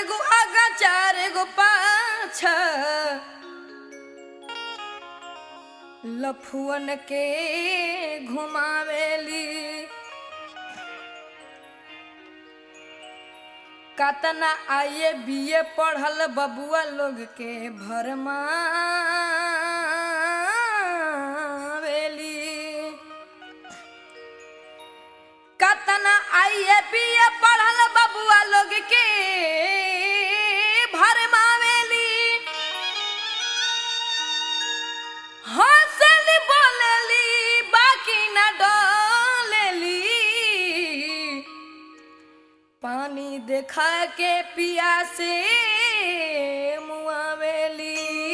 गो आगा चार गो पाछा लफुअन के घुमावेली कतना आइए बीए पढ़ल बबुआ लोग के भरमावेली कतना आइए बीए पढ़ल बबुआ लोग के भरमावेली हंसली बोलेली बाकी न डोलेली पानी देखा के पिया से मुआवेली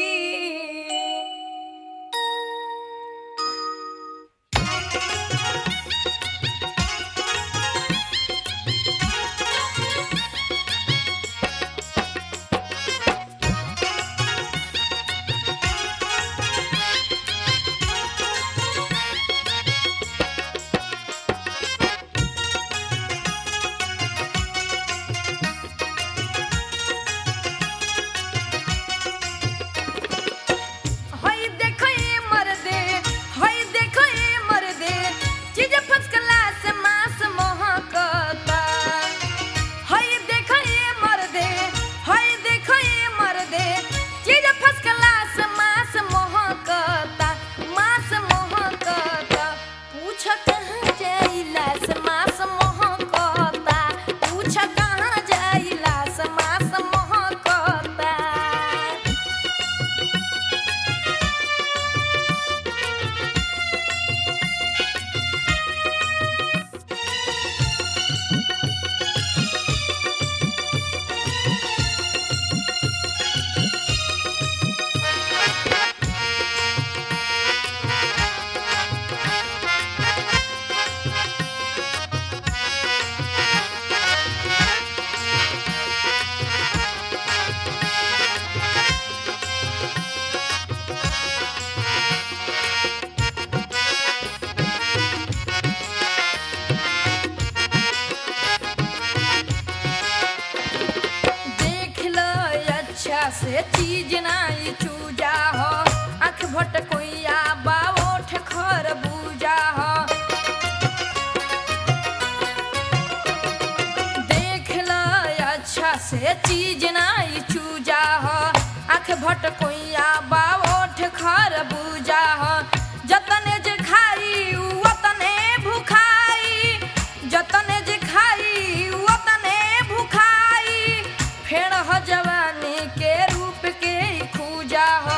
हई देखो ये मर्दे हई देखो ये मर्दे चीज फर्स्ट क्लास मास महकता हई देखो ये मर्दे हई देखो ये मर्दे चीज फर्स्ट क्लास मास महकता मास महकता पूछ कहाँ जाइला से मास महकता पूछ कहाँ जाइला से मास महकता देख लो अच्छा से चीज नाई चूजा हो आँख भट कोइया बाओठ खर बूजा हो देख लो अच्छा से चीज नाई चूजा हो आँख भट कोइया बाओठ खर बूजा हो जतने जे खाई उतने भुखाई जतने जे खाई उतने भुखाई फेड़ हो जवानी के रूप के खूजा हो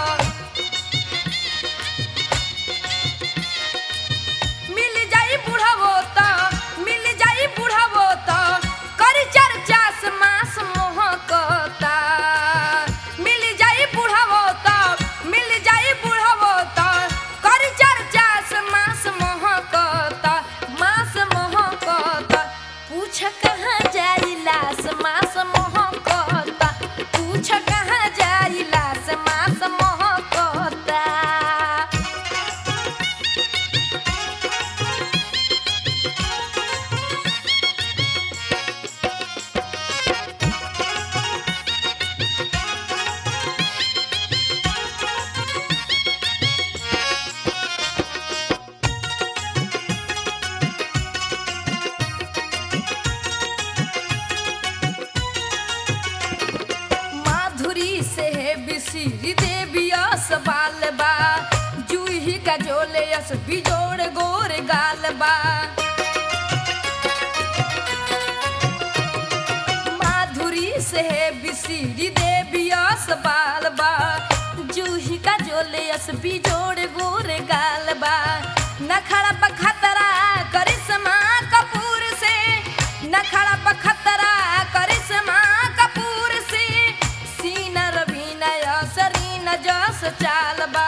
मिल जाई बुढ़ावो त मिल जाई बुढ़ावो त करी चर्चा से मास मोहकता मिल जाई बुढ़ावो त मिल जाई बुढ़ावो त करी चर्चा से मास मोहकता मास मोहकता पूछ कहाँ जाइला से मास मोहकता पूछ कहाँ जाइला से मास मोहकता माधुरी से है बिसिरी देवी अस बाल बा जूही का जोले अस बिजोड़ गोर गाल बा माधुरी से है बिसिरी देवी अस बाल बा जूही का जोले अस बिजोड़ गोर गाल बा नखड़ा पखतरा करिश्मा कपूर से नखड़ा पखतरा करिश्मा कपूर से सीना रवीना सरीना जस चाल बा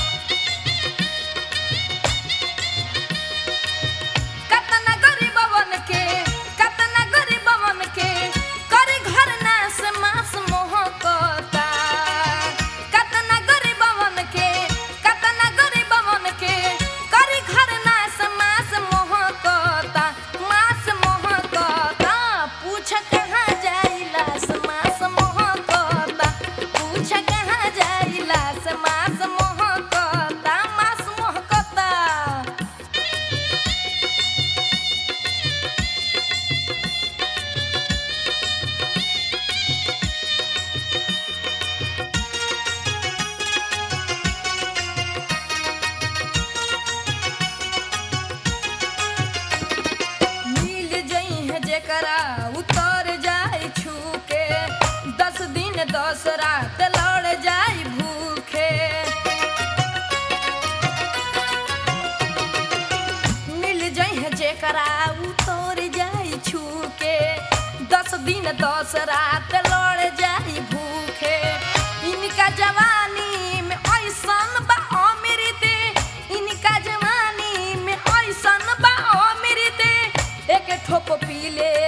कतना गरीबवन के कतना गरीबवन के कर घर नास मास मोहकता कतना गरीबवन के एकरा उतर जाई छूके दस दिन दस रात लड़ जाई भूखे इनका जवानी में ऐसन बा अमृत इनका जवानी में ऐसन बा अमृत एक ठोप पी ले